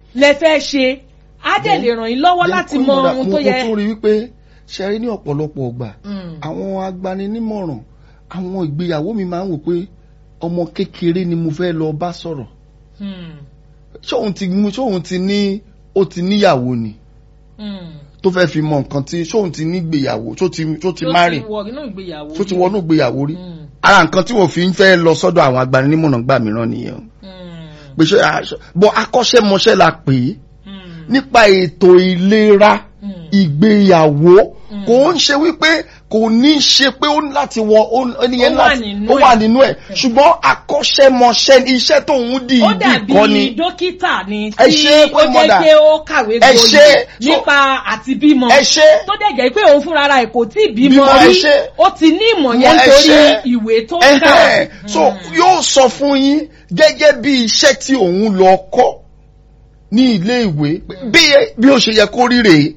lẹ fẹ́ ṣe á dẹ̀ lè ràn yín lọ́wọ́ láti mọ ohun tó yẹ. mo tún rí wípé ṣe rí ní ọ̀pọ̀lọpọ̀ ọgbà Mm. àwọn agbaninímọ̀ràn àwọn ìgbéyàwó mi máa ń wò pé ọmọ kékeré ni mo fẹ́ lọ bá sọ̀rọ̀ Mm. ṣóun ti mú ṣóun ti ní ó ti níyàwó ni Mm. tó fẹ́ fi mọ nǹkan tí ṣóun ti nígbéyàwó tó ti tó ti Tó márì wọ inú ìgbéyàwó tó ti rí. wọnú ìgbéyàwó rí Mm. ara nǹkan tí wọ́n fi ń fẹ́ lọ sọ́dọ̀ àwọn agbaninímọ̀ràn gbà mìíràn nìyẹn o. Mm. pé ṣe àṣọ bọ́ akọ́ṣẹ́mọṣẹ́ la pè é Mm. nípa ètò ìlera Mm. ìgbéyàwó Mm. kò ń ṣe wípé kò ní ṣe pé ó ní láti wọ ó- ẹnìyẹn Ó wà láti nínú ó ẹ̀. wà nínú ẹ̀ ṣùgbọ́n akọ́ṣẹ́mọṣẹ́ iṣẹ́ tó ń di ó ìdí dàbí kọ́ ni dókítà ni Ẹ tí ṣe ó pé jẹ́ mọ̀dà. pé ó kàwé Ẹ ṣe. gboyè So- nípa àti bímọ ẹ ṣe tó dẹ̀ jẹ́ pé òun fúnra rẹ̀ kò tí ì bímọ Bímọ, ẹ rí ṣe. ó ti ní ìmọ̀ Ẹ yẹn nítorí ṣe. ìwé tó ẹhẹ́n. kà. so yóò sọ fún yín gẹ́gẹ́ bí iṣẹ́ tí òun lọ kọ́ ní ilé ìwé bí bí ó ṣe yẹ kó rí rèé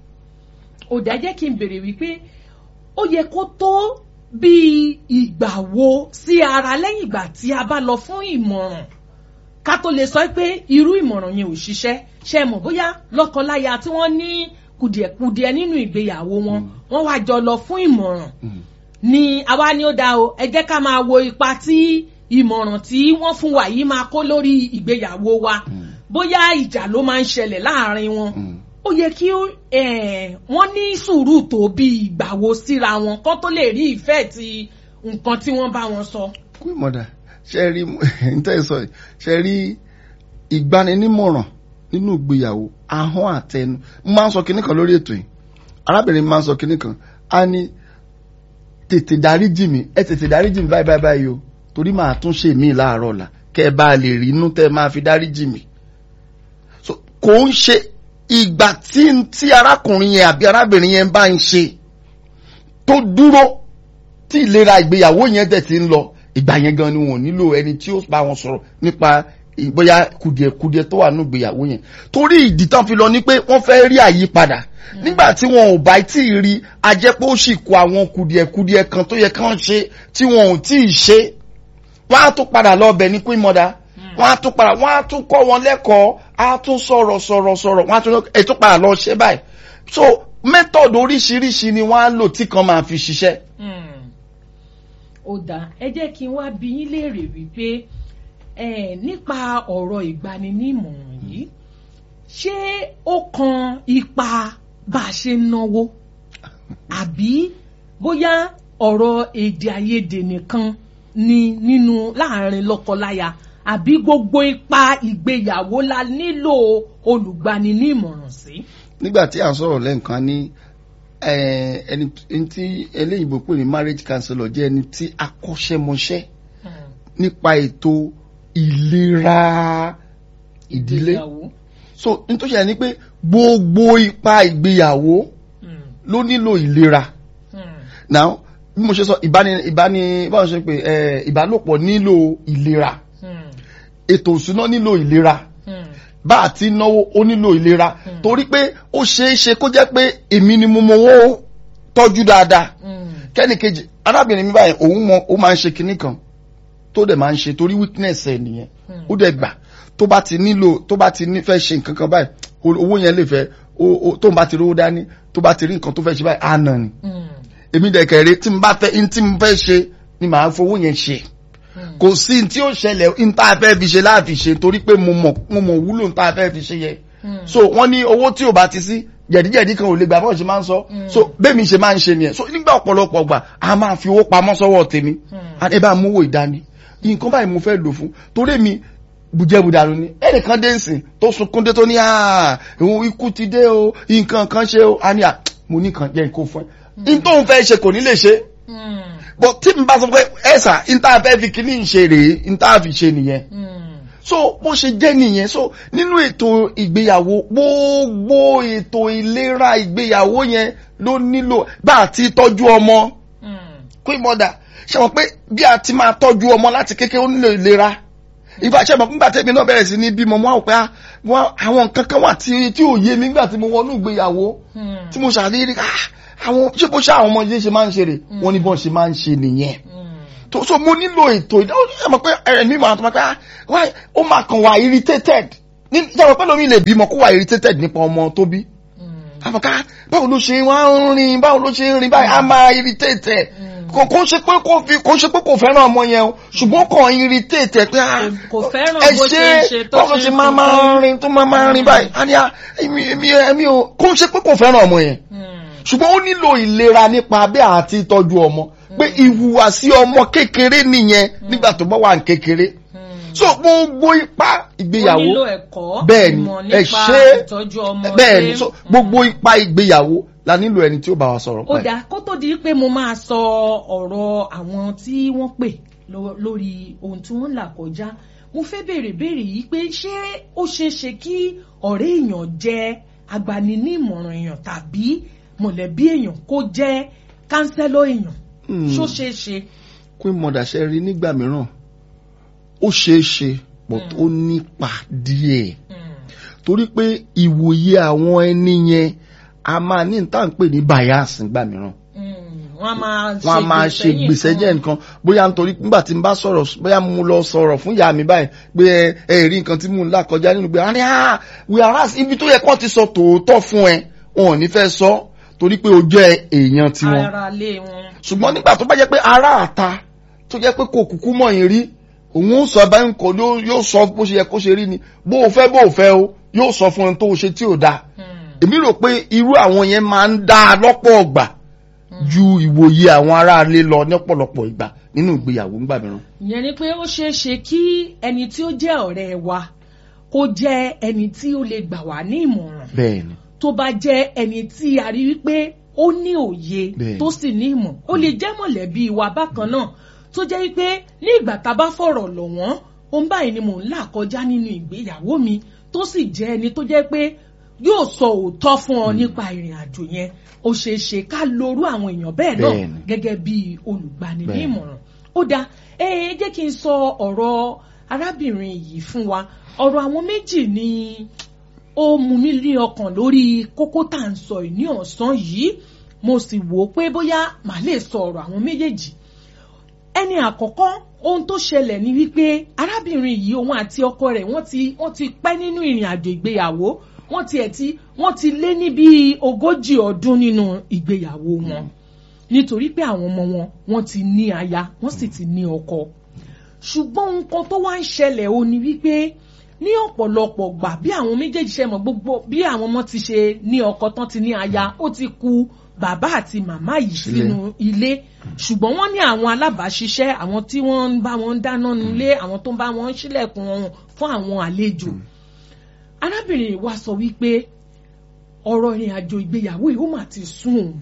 ò dá jẹ́ kí n béèrè wípé ó yẹ kó tó bí ìgbà wo sí ara lẹ́yìn ìgbà tí a bá lọ fún ìmọ̀ràn ká tó lè sọ pé irú ìmọ̀ràn yẹn ò ṣiṣẹ́ ṣe mọ̀ bóyá lọ́kọláya tí wọ́n ní kùdìẹ̀kudiẹ nínú ìgbéyàwó wọn wọ́n wá jọ lọ fún ìmọ̀ràn ni àwa ni ó dá o ẹ jẹ́ ká máa wo ipa tí ìmọ̀ràn tí wọ́n fún wa yìí máa kó lórí ìgbéyàwó wa bóyá ìjà ló máa ń ṣẹlẹ̀ láàrin wọn ó yẹ kí ó, eh, wọ́n ní sùúrù tó bí ìgbà wo síra wọn kó tó lè rí ìfẹ́ ti nǹkan tí wọ́n bá wọn sọ. kú ìmọ̀dà ṣe rí ntẹ́ sọ yìí, ṣe rí ìgbaninímọ̀ràn nínú ìgbéyàwó ahọ́n àtẹnu mo máa ń sọ kinní kan lórí ètò yìí arábìnrin mi máa ń sọ kinní kan a ní tètè dáríjì mi ẹ tètè dáríjì mi báyìí báyìí báyìí o torí màá tún ṣe mí láàárọ̀ ọ̀la kẹ́ ẹ bá lè rí inú tẹ́ ẹ máa fi dáríjì mi so kò ń ṣe ìgbà tí tí arákùnrin yẹn àbí arábìnrin yẹn bá ń ṣe tó dúró tí ìlera ìgbéyàwó yẹn dẹ̀ ti ń lọ ìgbà yẹn gan ni wọn ò nílò ẹni tí ó bá wọn sọ̀rọ̀ nípa bóyá kùdìẹ̀kudiẹ tó wà nínú ìgbéyàwó yẹn torí ìdí tán fi lọ ni pé wọ́n fẹ́ rí àyípadà nígbà tí wọn ò bá tí ì rí a jẹ́ pé ó sì kó àwọn kùdìẹ̀kudiẹ kan tó yẹ kán ṣe tí wọn ò tí ì ṣe wọ́n á tún padà lọ bẹ̀ ní queen mother wọ́n á tún padà wọ́n á tún kọ́ wọn lẹ́kọ̀ọ́ á tún sọ̀rọ̀ sọ̀rọ̀ sọ̀rọ̀ wọ́n á tún ẹ̀ tún padà lọ ṣe báyìí so method oríṣiríṣi ni wọ́n á lò tí kan máa fi ṣiṣẹ́ ó dáa ẹ jẹ́ kí n wá bi yín léèrè wípé eh, nípa ọ̀rọ̀ ìgbaninímọ̀ràn yìí ṣé ó kan ipa bá a ṣe ń náwó àbí bóyá ọ̀rọ̀ èdè àìyedè nìkan ni nínú láàrin lọ́kọláya àbí gbogbo ipa ìgbéyàwó la nílò olùgbaninímọ̀ràn sí. nígbà tí à ń sọ̀rọ̀ lẹ́ǹkan ní eh, ẹni ẹni tí eléyìnbó pè ní marriage counselor jẹ́ ẹni tí akọ́ṣẹ́mọṣẹ́ nípa ètò ìlera ìdílé Ìgbéyàwó. so nítorí ṣe ni pé gbogbo ipa ìgbéyàwó Mm, ló nílò ìlera mm, now bí mo ṣe sọ ìbáni ìbáni báwo ṣe pé eh, ìbálòpọ̀ nílò ìlera mm, ètò ìṣúná nílò ìlera mm, bá a ti náwó ó nílò ìlera Hmm. torí pé ó ṣeé ṣe kó jẹ́ pé èmi ni mo mọ owó tọ́jú dáadáa mm, kẹ́nìkejì arábìnrin mi báyìí òun mọ ó máa ń ṣe kinní kan tó dẹ̀ máa ń ṣe torí weakness ẹ̀ nìyẹn Hmm. ó dẹ̀ gbà tó bá ti nílò tó bá ti ní fẹ́ ṣe nǹkan kan báyìí o- owó yẹn lè fẹ́ o- o- tó ń bá ti rówó dání tó bá ti rí nǹkan tó fẹ́ ṣe báyìí á nà ni mm, èmi dẹ̀ kẹ̀rẹ́ tí mo bá fẹ́ in tí mo fẹ́ ṣe ni màá fowó yẹn ṣe mm. kò sí ní tí ó ṣẹlẹ̀ ní tá a fẹ́ fi ṣe láàfi ṣe torí pé mo mọ̀ mo mọ̀ wúlò ní tá a fẹ́ fi ṣe yẹ Mm. so wọ́n ní owó tí ò bá ti sí jẹ̀díjẹ̀dí kan ò lè gbà bọ́ọ̀ ṣe máa ń sọ Mm. so bẹ́ẹ̀ mi ṣe máa ń ṣe nìyẹn so nígbà ọ̀pọ̀lọpọ̀ gbà a máa fi owó pamọ́ sọ́wọ́ tèmi Mm. ẹ bá mú owó ìdání nǹkan báyìí mo fẹ́ lò fún torí mi bùjẹ́bùdàrú ni ẹnìkan dé nsìn tó sunkún dé tó ní àà òun ikú ti dé o nǹkan kan ṣe o a ní à mo ní kan jẹ́ nǹkan fún ẹ n tóun fẹ́ ṣe kò ní lè ṣe Mm, but tí n bá sọ pé ẹ̀sà n tá a fẹ́ fi kíní ṣe rèé n tá a fi ṣe nìyẹn mm. so bó ṣe jẹ́ nìyẹn so nínú ètò ìgbéyàwó gbogbo ètò ìlera ìgbéyàwó yẹn ló nílò bá a ti tọ́jú ọmọ Mm, queen mother ṣe mọ̀ pé bí a ti máa tọ́jú ọmọ láti kékeré ó nílò ìlera ìfà ṣe mọ̀ nígbà tẹ́mi náà bẹ̀rẹ̀ sí ní bímọ mo á wò pé ah, wọ́n- àwọn nǹkan kan wà tí tí ò yé mi nígbà tí mo wọnú ìgbéyàwó mm, tí mo ṣàdérí ah, àwọn ṣé bó ṣe àwọn ọmọ yìí ṣe máa ń ṣe rè wọ́n ní bọ́n ṣe máa ń ṣe nìyẹn mm. tó so mo nílò ètò ìdáwó ẹ mọ̀ pé ẹ̀mí màá tó máa pẹ́ ah why ó máa kàn wá irritated ní ìjọba pẹ́ lómi lè bímọ kó wà irritated nípa ọmọ tó bí àfọ̀ká báwo ló ṣe wá ń rìn báwo ló ṣe ń rìn báyìí á máa irritate ẹ̀ kò kò ń ṣe pé kò fi kò ń ṣe pé kò fẹ́ràn ọmọ yẹn o ṣùgbọ́n kò ń irritate ẹ̀ pé ah, kò fẹ́ràn ẹ bó ṣe ń ṣe tó báwo ló ṣe ṣe ń máa fi máa fún. rìn tó máa máa rìn báyìí á ní à èmi èmi èmi ò kò ń ṣe pé kò fẹ́ràn ọmọ yẹn ṣùgbọ́n ó nílò ìlera nípa abẹ́ àti ìtọ́jú ọmọ pé ìhùwàsí ọmọ kékeré nìyẹn nígbà tó bá wà ní kékeré so gbogbo ipa ó ìgbéyàwó nílò ẹ̀kọ́ bẹ́ẹ̀ni ìmọ̀ ẹ nípa ṣe ìtọ́jú ọmọ bẹ́ẹ̀ni so gbogbo ipa ìgbéyàwó la nílò ẹni tí ó bá wa sọ̀rọ̀ ó pẹ́ dáa kó tó di pé mo máa sọ ọ̀rọ̀ àwọn tí wọ́n pè lọ- lórí ohun tí wọ́n ń là kọjá mo fẹ́ béèrè béèrè yìí pé ṣé ó ṣeé ṣe kí ọ̀rẹ́ èèyàn jẹ́ agbaninímọ̀ràn èèyàn tàbí mọ̀lẹ́bí èèyàn kó jẹ́ kánsẹ́lọ̀ èèyàn Hmm. ṣó ṣeé ṣe. queen mother ṣe rí nígbà mìíràn ó ṣeé ṣe but ó nípa díẹ̀ torí pé ìwòye àwọn ẹni yẹn a máa ní ní tá à ń pè ní bias nígbà mìíràn wọ́n á máa ṣe wọ́n a máa ṣe gbèsè jẹ́ nǹkan bóyá nítorí nígbà tí n bá sọ̀rọ̀ bóyá mo lọ sọ̀rọ̀ fún ìyá mi báyìí pé ẹ ẹ rí nǹkan tí mò ń là kọjá nínú pé àní à whereas ibi tó yẹ kó ti sọ tòótọ́ fún ẹ wọn ò ní fẹ́ sọ torí pé o jẹ́ èèyàn tiwọn ara lé wọn. ṣùgbọ́n nígbà tó bá jẹ́ pé ará àta tó jẹ́ pé kò kúkú mọ̀ yín rí òun ó sọ báyìí nǹkan yóò yóò sọ bó ṣe yẹ kó ṣe rí ni bó o fẹ́ bó o fẹ́ o yóò sọ fún ẹni tó o ṣe tí ò dáa èmi rò pé irú àwọn yẹn máa ń dá a lọ́pọ̀ ọgbà ju ìwòye àwọn aráalé lọ ní ọ̀pọ̀lọpọ̀ ìgbà nínú ìgbéyàwó ńgbà mìíràn. ìyẹn ni pé ó ṣeé ṣe kí ẹni tí ó jẹ́ ọ̀rẹ́ wa kó jẹ́ ẹni tí ó lè gbà wá ní ìmọ̀ràn bẹ́ẹ̀ni tó bá jẹ́ ẹni tí a rí wípé ó ní òye Bẹ́ẹ̀ni. tó sì ní ìmọ̀ ó lè jẹ́ mọ̀lẹ́bí wa bákan náà tó jẹ́ wípé ní ìgbà tá a bá fọ̀rọ̀ lọ̀ wọ́n ohun báyìí ni mò ń là kọjá nínú ìgbéyàwó mi tó sì jẹ́ ẹni tó jẹ́ pé yóò sọ òótọ́ fún ọ nípa ìrìn àjò yẹn ó ṣeé ṣe ká lorú àwọn èèyàn bẹ́ẹ̀ náà Bẹ́ẹ̀ni. gẹ́gẹ́ bí olùgbani ní Bẹ́ẹ̀ni. ìmọ̀ràn ó dáa ẹ ẹ jẹ́ kí n sọ ọ̀rọ̀ arábìnrin yìí fún wa ọ̀rọ̀ àwọn méjì ni ó mú mi lé ọkàn lórí kókó tá à ń sọ yìí ní ọ̀sán yìí mo sì wò ó pé bóyá màá lè sọ ọ̀rọ̀ àwọn méjèèjì ẹni àkọ́kọ́ ohun tó ṣẹlẹ̀ ni wípé arábìnrin yìí òun àti ọkọ rẹ̀ wọ́n ti wọ́n ti pẹ́ nínú ìrìn àjò ìgbéyàwó wọ́n ti ẹ̀ ti wọ́n ti lé ní bíi ogójì ọdún nínú ìgbéyàwó wọn nítorí pé àwọn ọmọ wọn wọ́n ti ní aya wọ́n sì ti ní ọkọ ṣùgbọ́n nǹkan tó wá ń ṣẹlẹ̀ ó ní wípé ní ọ̀pọ̀lọpọ̀ gbà bí àwọn méjèèjì ṣe mọ̀ gbogbo bí àwọn ọmọ ti ṣe ní ọkọ tán ti ní aya ó ti ku bàbá àti màmá yìí Sílẹ̀. sínú ilé ṣùgbọ́n wọ́n ní àwọn alábàáṣiṣẹ́ àwọn tí wọ́n ń bá wọn dáná nílé àwọn tó ń bá wọn ṣílẹ̀kùn wọn fún àwọn àlejò arábìnrin yìí wá sọ wípé ọ̀rọ̀ ìrìn àjò ìgbéyàwó yìí ó mà ti sún òun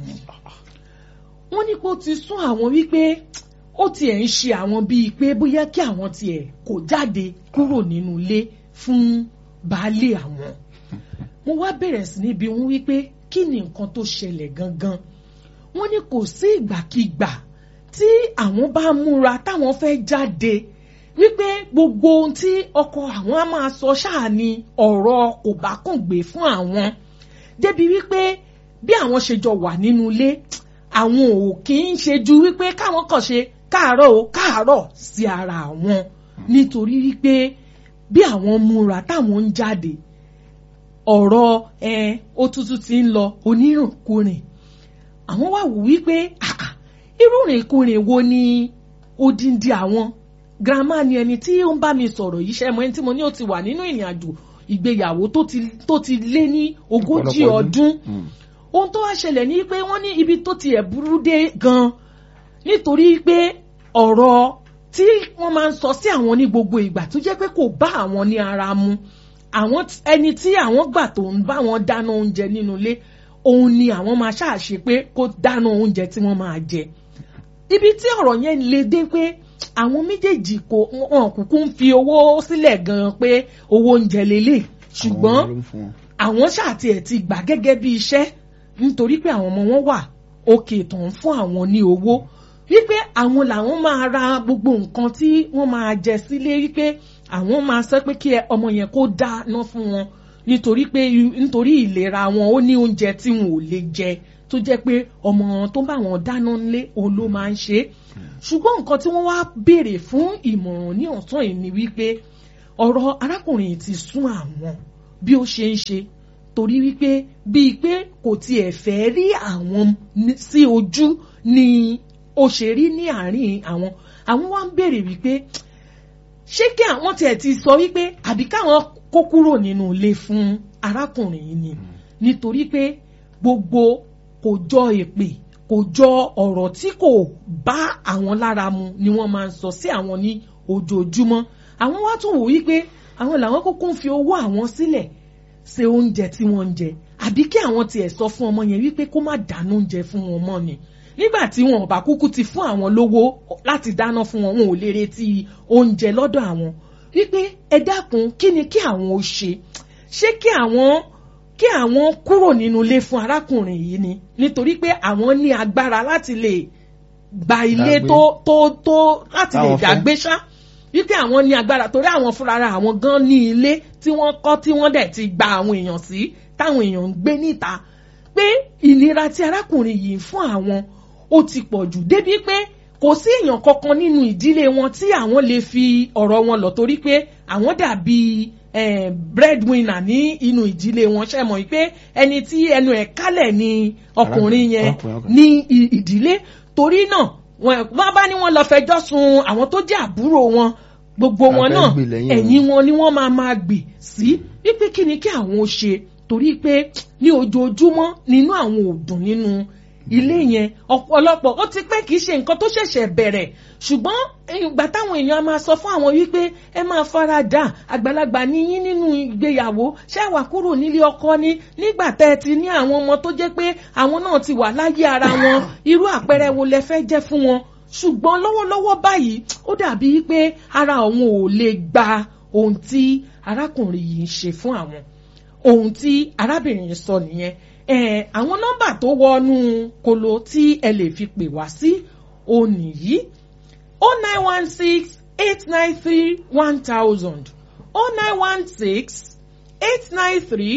wọ́n ní pé ó ti sún àwọn wípé ó tiẹ̀ ń ṣe àwọn bíi pé bóyá kí àwọn tiẹ̀ kó jáde kúrò nínú ilé fún baálé àwọn mo wá bẹ̀rẹ̀ sí níbi wọn wípé kí ni nǹkan tó ṣẹlẹ̀ gangan wọ́n ní kò sí ìgbàkigbà tí àwọn bá múra táwọn fẹ́ jáde wípé gbogbo ohun tí ọkọ àwọn á máa sọ ṣáà ni ọ̀rọ̀ kò bá kùn gbé fún àwọn débi wípé bí àwọn ṣe jọ wà nínú ilé àwọn ò kì í ṣe ju wípé káwọn kàn ṣe káàárọ̀ o káàárọ̀ sí ara àwọn nítorí wípé bí àwọn múra táwọn ń jáde ọ̀rọ̀ ẹ ó tútù ti ń lọ onírùnkúrìn àwọn wá wò wípé àà irú rìnkúrìn wo ni odindi àwọn grandma ni ẹni tí ó ń bá mi sọ̀rọ̀ yìí ṣe mọ́ ẹni tí mo ní ó ti wà nínú ìrìn àjò ìgbéyàwó tó ti tó ti lé ní ogójì Ọ̀pọ̀lọpọ̀ ọdún Mm. ohun tó wá ṣẹlẹ̀ ní pé wọ́n ní ibi tó tiẹ̀ burú dé gan nítorí pé ọ̀rọ̀ tí wọ́n máa ń sọ sí àwọn ní gbogbo ìgbà tó jẹ́ pé kò bá àwọn ní ara mu àwọn t- ẹni tí àwọn gbà tó ń bá wọn dáná oúnjẹ nínú ilé òun ni àwọn máa ṣàṣe pé kó dáná oúnjẹ tí wọ́n máa jẹ ibi tí ọ̀rọ̀ yẹn le dé pé àwọn méjèèjì kò wọn kúkú ń fi owó sílẹ̀ gan pé owó oúnjẹ lélẹ̀ ṣùgbọ́n Àwọn ló ń fún wọn. àwọn ṣáàtì ẹ̀ ti gbà gẹ́gẹ́ bí iṣẹ́ nítorí pé àwọn ọmọ wọn wà òkè tó ń fún àwọn ní owó wípé àwọn làwọn máa ra gbogbo nǹkan tí wọ́n máa jẹ sílé wípé àwọn máa sọ pé kí ẹ- ọmọ yẹn kó dáná fún wọn nítorí pé nítorí ìlera wọn ó ní oúnjẹ tí wọn ò lè jẹ tó jẹ́ pé ọmọ tó bá wọn dáná nílé òun ló máa ń ṣe é ṣùgbọ́n nǹkan tí wọ́n wá béèrè fún ìmọ̀ràn ní ọ̀sán yìí ni wípé ọ̀rọ̀ arákùnrin yìí ti sún àwọn bí ó ṣe ń ṣe torí wípé bíi pé kò tiẹ̀ fẹ́ rí àwọn ní- sí ojú ni ó ṣe rí ní àárín àwọn àwọn wá ń béèrè wípé ṣé kí àwọn tiẹ̀ ti sọ wípé àbí káwọn kó kúrò nínú ilé fún arákùnrin yìí ni nítorí pé gbogbo kò jọ èpè kò jọ ọ̀rọ̀ tí kò bá àwọn lára mu ni wọ́n máa ń sọ sí àwọn ní ojoojúmọ́ àwọn wá tún wò wípé àwọn làwọn kúkú ń fi owó àwọn sílẹ̀ ṣe oúnjẹ tí wọ́n ń jẹ àbí kí àwọn tiẹ̀ sọ fún ọmọ yẹn wípé kó má dáná oúnjẹ fún wọn mọ́ ni nígbà tí wọn ò bá kúkú ti fún àwọn lówó láti dáná fún wọn wọn ò lè retí oúnjẹ lọ́dọ̀ àwọn wípé ẹ dákun kí ni kí àwọn ó ṣe ṣé kí àwọn kí àwọn kúrò nínú ilé fún arákùnrin yìí ni nítorí pé àwọn ní agbára láti lè gba ilé Dàgbé. tó tó tó láti lè Táwọn fẹ́. dàgbé ṣá wípé àwọn ní agbára torí àwọn fúnra àwọn gan ní ilé tí wọ́n kọ́ tí wọ́n dẹ̀ ti gba àwọn èèyàn sí táwọn èèyàn ń gbé níta pé ìnira tí arákùnrin yìí ń fún àwọn ó ti pọ̀ jù débi pé kò sí èèyàn kankan nínú ìdílé wọn tí àwọn lè fi ọ̀rọ̀ wọn lọ torí pé àwọn dàbí eh, breadwinner ní inú ìdílé wọn ṣe mọ̀ pé ẹni tí ẹnu ẹ̀ kálẹ̀ ni ọkùnrin yẹn Ọkùnrin, ọkùnrin. ní i- ìdílé torí náà wọn wọn bá ní wọn lọ fẹjọ́ sùn àwọn tó jẹ́ àbúrò wọn gbogbo wọn Abẹ́ náà gbè lẹ́yìn ẹ̀yìn wọn ni wọ́n máa máa gbè sí wípé kí ni kí àwọn ó ṣe torí pé ní ojoojúmọ́ nínú àwọn ò dùn nínú ilé yẹn ọ̀pọ̀lọpọ̀ ó ti pẹ́ kì í ṣe nǹkan tó ṣẹ̀ṣẹ̀ bẹ̀rẹ̀ ṣùgbọ́n ìgbà táwọn èèyàn á máa sọ fún àwọn wípé ẹ máa fara dà àgbàlagbà ní yín nínú ìgbéyàwó ṣé wà kúrò nílé ọkọ ni nígbà tẹ́ ẹ ti ní àwọn ọmọ tó jẹ́ pé àwọn náà ti wà láyé ara wọn irú àpẹẹrẹ wo lẹ fẹ́ jẹ́ fún wọn ṣùgbọ́n lọ́wọ́lọ́wọ́ báyìí ó dàbí pé ara àwọn ò lè gba ohun tí arákùnrin yìí ń ṣe fún àwọn ohun tí arábìnrin yìí sọ nìyẹn ẹ àwọn nọ́mbà tó wọnú kolo tí ẹ lè fi pè wá sí òun nìyí o nine one six eight nine three one thousand o nine one six eight nine three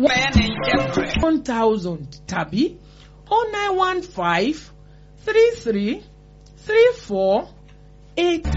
one thousand tàbí o nine one five three three three four eight